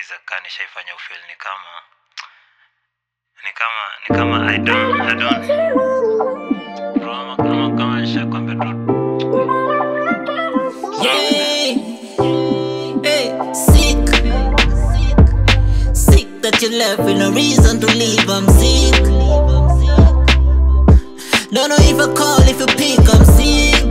najiuliza kaa nishaifanya ufil ni kama ni kama ni kama I don't, I don't. Bro, ama kama kama nishakwambia tu Yeah. Hey, sick. Sick that you left with no reason to leave. I'm sick. Don't know if I call, if you pick, I'm sick.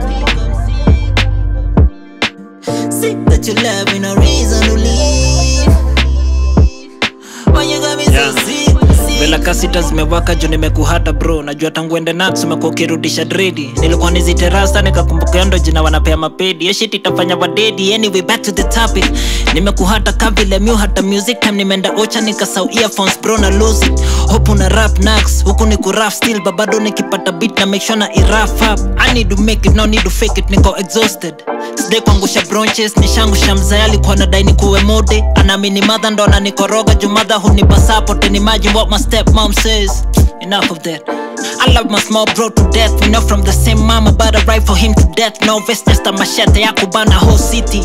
Sick that you left with no reason to leave. Why you got me so Yeah. sick? Vela sick? kasita zimewaka juu nimekuhata bro najua tangu ende nax umekuwa ukirudisha dredi nilikuwa niziterasa nikakumbuka ndo jina wanapea mapedi yo shit itafanya wadedi anyway back to the topic nimekuhata kavile mu hata music time nimeenda ocha nikasau earphones bro na lose it hope una rap nax huku ni kuraf still babado nikipata beat na make sure na iraf up i need to make it no need to fake it niko exhausted sidai kuangusha bronches nishangusha mzee alikuwa nadai nikuwe mode anaamini madha ndo ananikoroga juu madha hunipa support and imagine what my step mom says enough of that I love my small bro to death. We know from the same mama, but I ride for him to death. No vest, just a machete, ya kubana whole city.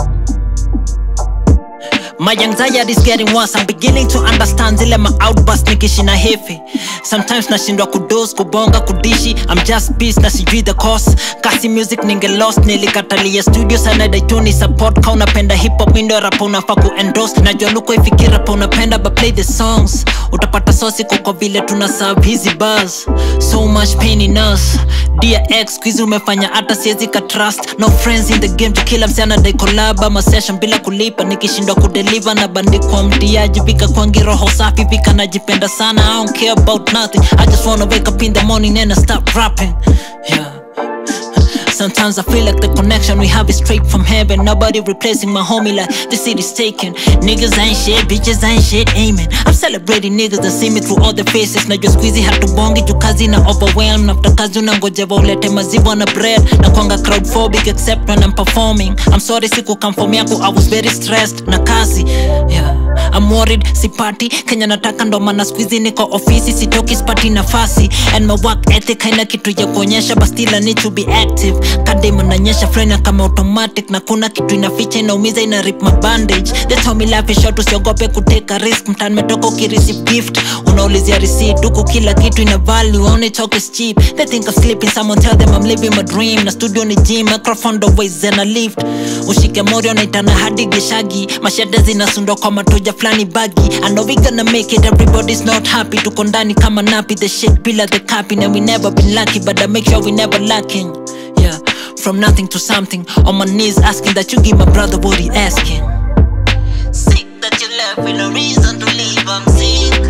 My anxiety is getting worse. I'm beginning to understand zile ma outburst nikishina heavy. Sometimes nashindwa kudos kubonga kudishi. I'm just peace na sijui the cause. Kasi music ninge lost nilikatalia studio sana daituni support ka unapenda hip hop mindo rap unafaa ku endorse. Najua luko ifiki rap unapenda but play the songs. Utapata sosi kwa vile tuna serve hizi bars. So much pain in us. Dear ex, squeeze umefanya hata siwezi ka trust. No friends in the game to kila msichana dai collab ama session bila kulipa nikishindwa kudeliver na bandikwa mtiaji vika kwangi roho safi vika najipenda sana I don't care about nothing I just wanna wake up in the morning and I stop rapping yeah Sometimes I feel like the connection we have is straight from heaven. Nobody replacing my homie like the city's taken. Niggas ain't shit, bitches ain't shit, amen. I'm celebrating niggas that see me through all the faces. Na just squeezy hatubongi juu kazi na overwhelm. After kazi unangojewa ulete maziwa na bread. Na kwanga crowdphobic except when I'm performing. I'm sorry siku come for yako, I was very stressed na kazi. Yeah. I'm worried, sipati Kenya nataka ndo maana squeezy niko ofisi sitoki sipati nafasi and my work ethic haina kitu ya kuonyesha but still I need to be active kadem nanyesha frena kama automatic na kuna kitu inaficha inaumiza ina rip my bandage they told me life is short usiogope kuteka risk mtani metoka ukireceive gift unaulizia receipt huku kila kitu ina value only talk is cheap they think of sleeping someone tell them I'm living my dream na studio ni gym microphone the ways and I lift ushike morio naitana hadi geshagi mashada zinasundwa kwa matoja flani bagi I know we gonna make it everybody's not happy tuko ndani kama napi the shit bila the copy and we never been lucky but I make sure we never lacking yeah from nothing to something on my knees asking that you give my brother what he asking Sick that you left with no reason to leave. I'm sick.